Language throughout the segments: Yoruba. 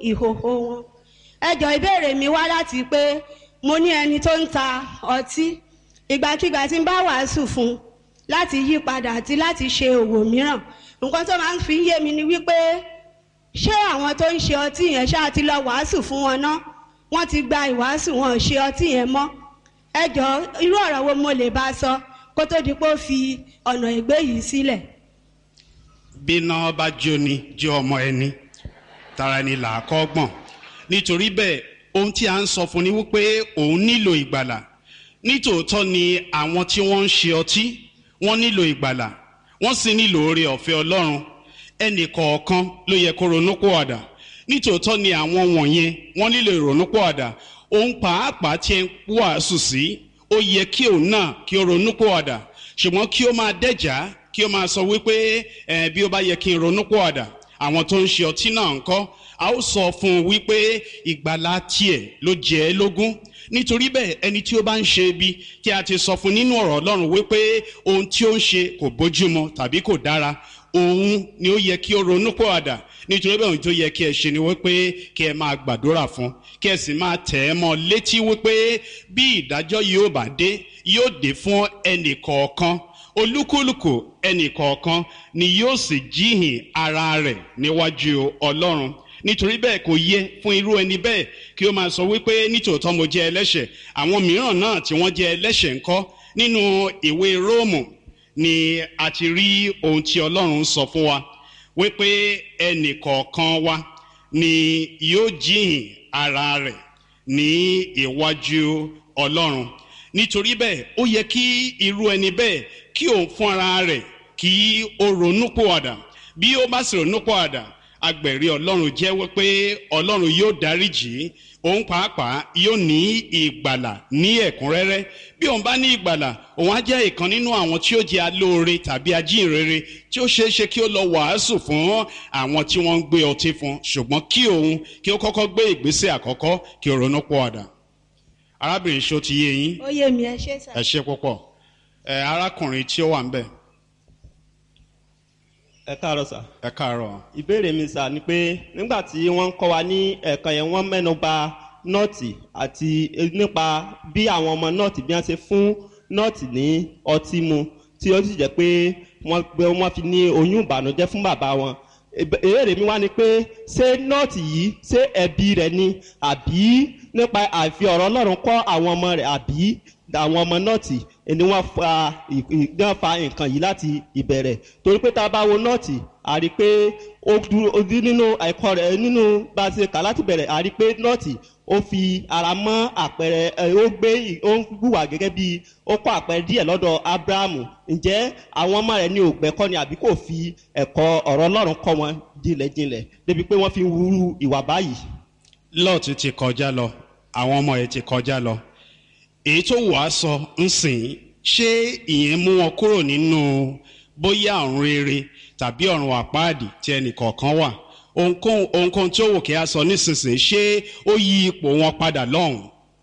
ìhòhò wọn ẹjọ ìbéèrè mi wá láti pé mo ní ẹni tó ń ta ọtí ìgbàkigbà tí ń bá wàásù fún un láti yí padà àti láti ṣe òwò mìíràn nǹkan tó máa ń fi yé mi ni wípé ṣé àwọn tó ń ṣe ọtí yẹn ṣáà ti lọ wàásù fún wọn ná wọ́n ti gba ìwàásù wọn ò ṣe ọtí yẹn mọ́ ẹjọ irú ọ̀rọ̀ wo mo lè bá sọ kó tó di pé ó fi ọ̀nà ìgbé yìí sílẹ̀. bíná bá jóni jó ọmọ ẹni tara ẹni là á kọ́ gbọ̀n nítorí bẹ́ẹ̀ ohun tí a ń sọ fún ni wípé òun nílò ìgbàlà nítòótọ́ ni àwọn tí wọ́n ń ṣe ọtí wọ́n nílò ìgbàlà wọ́n sì nílò oore ọ̀fẹ́ ọlọ́run ẹnì kọ̀ọ̀kan ló yẹ kó ronúpọ̀àdà nítòótọ́ ni àwọn wọ̀nyẹn wọ́n nílò ìrònúpọ̀àdà òun pàápàá tí ń wàásù sí ó yẹ kí òun náà kí ó ronúpọ̀àdà ṣùgbọ́n kí ó máa dẹ́jà kí ó máa sọ wípé ẹ bí ó bá yẹ kí n ronúpọ̀àdà àwọn tó ń ṣe ọtí náà ń kọ́ a ó sọ fún un wípé ìgbàlá tiẹ̀ ló jẹ́ ẹ́ lógún nítorí bẹ́ẹ̀ ẹni tí ó bá ń ṣe ibi tí a ti sọ fún nínú ọ̀rọ̀ ọlọ́run wípé ohun tí ó ń ṣe kò bójúmu tàbí kò dára òun ni ó yẹ kí ó ronú pọ̀ àdà nítorí bẹ́ẹ̀ ohun tó yẹ kí ẹ ṣe ni wípé kí ẹ máa gbàdúrà fún kí ẹ sì máa tẹ̀ ẹ́ mọ́ létí wípé bí ìdájọ́ yóò bá dé yóò dé fún ẹnì kọ̀ọ̀kan olúkúlùkù ẹnì kọ̀ọ̀kan ni yóò sì jíhìn ara rẹ̀ níwájú ọlọ́run nítorí bẹ́ẹ̀ kò yẹ fún irú ẹni bẹ́ẹ̀ kí ó máa sọ wípé nítòótọ́ mo jẹ́ ẹlẹ́ṣẹ̀ àwọn mìíràn náà tí wọ́n jẹ́ ẹlẹ́ṣẹ̀ ńkọ́ nínú ìwé róòmù ni a ti rí ohun tí ọlọ́run sọ fún wa wípé ẹnì kọ̀ọ̀kan wa ni yóò jíhìn ara rẹ̀ ní iwájú ọlọ́run nítorí bẹ́ẹ̀ ó yẹ kí irú ẹni bẹ́ẹ̀ kí òun fún ara rẹ̀ kí ó ronú pòwàdà bí ó bá sì ronú pòwàdà agbẹ̀rí ọlọ́run jẹ́wọ́ pé ọlọ́run yóò dáríjì òun pàápàá yóò ní ìgbàlà ní ẹ̀kúnrẹ́rẹ́ bí òun bá ní ìgbàlà òun á jẹ́ ìkan nínú àwọn tí ó jẹ́ alóore tàbí ajínrere tí ó ṣeé ṣe kí ó lọ wàásù fún àwọn tí wọ́n ń gbé ọtí fún ṣùgbọ́n kí òun kí ó kọ́kọ́ gbé ìgbésẹ̀ àkọ́kọ́ kí ó ronú pọ̀ ọ̀dà arábìnrin ṣó ti yé yín ó yé mi ẹ ṣé sà. ẹ ṣe púpọ̀ ẹ arákùnrin tí ó wà ń bẹ̀ ẹ káàárọ̀ sà. ẹ káàárọ̀ ìbéèrè mi sà ni pé nígbà tí wọ́n ń kọ́ wa ní ẹ̀kan yẹn wọ́n mẹ́nu ba nọ́ọ̀tì àti nípa bí àwọn ọmọ nọ́ọ̀tì bí wọ́n ṣe fún nọ́ọ̀tì ní ọtí mu tí ó sì jẹ́ pé wọ́n gbé wọ́n fi ní oyún ìbànújẹ́ fún bàbá wọn. ìbéèrè mi wá ni pé ṣé nọ́ọ̀tì yìí ṣé ẹbí rẹ̀ ni àbí nípa àfi ọ̀rọ̀ ọlọ́run kọ́ àwọn ọmọ rẹ̀ àbí àwọn ọmọ nọ́ọ̀tì ni wọ́n fa wọ́n fa nǹkan yìí láti ìbẹ̀rẹ̀ torí pé tá a bá wo nọ́ọ̀tì a rí i pé ó dúró ó dí nínú ẹ̀kọ́ rẹ̀ nínú bá a ṣe kà láti bẹ̀rẹ̀ a rí i pé nọ́ọ̀tì ó fi ara mọ́ àpẹẹrẹ ẹ ó gbé ó ń hùwà gẹ́gẹ́ bí ó kọ́ àpẹẹrẹ díẹ̀ lọ́dọ̀ abrahamu ǹjẹ́ àwọn ọmọ rẹ̀ ní ògbẹ́kọ́ ni àbí kò fi ẹ̀kọ́ ọ̀rọ̀ ọlọ́run kọ́ wọn jinlẹ̀jinlẹ̀ débi pé wọ́n fi ń wúrú ìwà báyìí. lọ́ọ̀tì ti kọjá lọ àwọn ọmọ ẹ̀ ti kọjá lọ èyí tó wàá sọ ń sìn ṣé ìyẹn mú wọn kúrò nínú bóyá ọ̀run rere tàbí ọ̀run àpáàdì tí ẹnìkọ̀ọ̀kan wà ohunkóhun ohunkóhun tí ó wò kí a sọ nísinsìnyí ṣé ó yí ipò wọn padà lọ́hùn.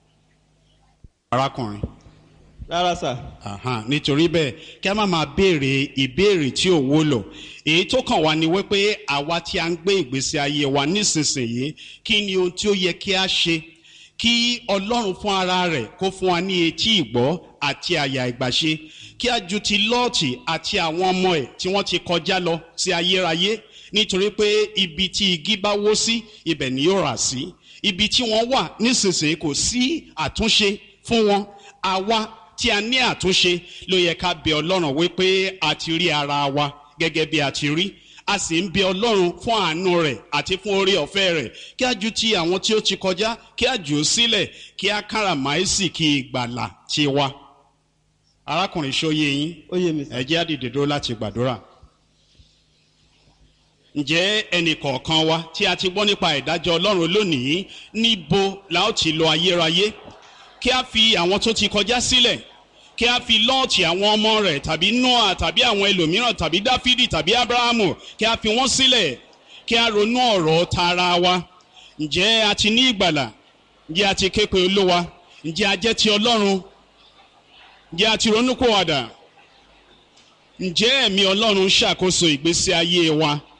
arákùnrin rárá sà. Ahan, nítorí bẹ́ẹ̀ kí a má máa béèrè ìbéèrè tí ò wúlò èyí tó kàn wá ni wípé àwa tí a ń gbé ìgbésí ayé wa nísinsìnyí kí ni ohun tí ó yẹ kí a ṣe kí ọlọ́run fún ara rẹ̀ kó fún wa ní etí ìgbọ́ àti àyà ìgbàṣe kí a ju ti lọ́ọ̀tì àti àwọn ọmọ ẹ̀ tí wọ́n ti kọjá lọ sí ayérayé nítorí pé ibi tí igi bá wó sí ibẹ̀ ni yóò rà sí ibi tí wọ́n wà nísinsìnyí kò sí àtúnṣe fún wọn àwa tí a ní àtúnṣe ló yẹ ká bẹ ọlọ́run wípé a ti rí ara wa gẹ́gẹ́ bí a ti rí a sì ń bẹ ọlọ́run fún àánú rẹ̀ àti fún orí ọ̀fẹ́ rẹ̀ kí a ju ti àwọn tí ó ti kọjá kí a jù ú sílẹ̀ kí a káràmáìsì kí ìgbàlà ti wa. arákùnrin ṣóyè yín ó yé mi sà. ẹ jẹ́ àdìdè dúró láti gbàdúrà. ǹjẹ́ ẹnì kọ̀ọ̀kan wa tí a ti gbọ́ nípa ìdájọ́ ọlọ́run lónìí níbo la ó ti lọ ayérayé kí a fi àwọn tó ti kọjá sílẹ̀ kí a fi lọ́ọ̀tì àwọn ọmọ rẹ̀ tàbí noah tàbí àwọn ẹlòmíràn tàbí dáfídì tàbí abrahamu kí a fi wọ́n sílẹ̀ kí a ronú ọ̀rọ̀ tara wa ǹjẹ́ a ti ní ìgbàlà ǹjẹ́ a ti ké pe olúwa ǹjẹ́ a jẹ́ ti ọlọ́run ǹjẹ́ a ti ronú kó wàdà ǹjẹ́ ẹ̀mí ọlọ́run ń ṣàkóso ìgbésí ayé wa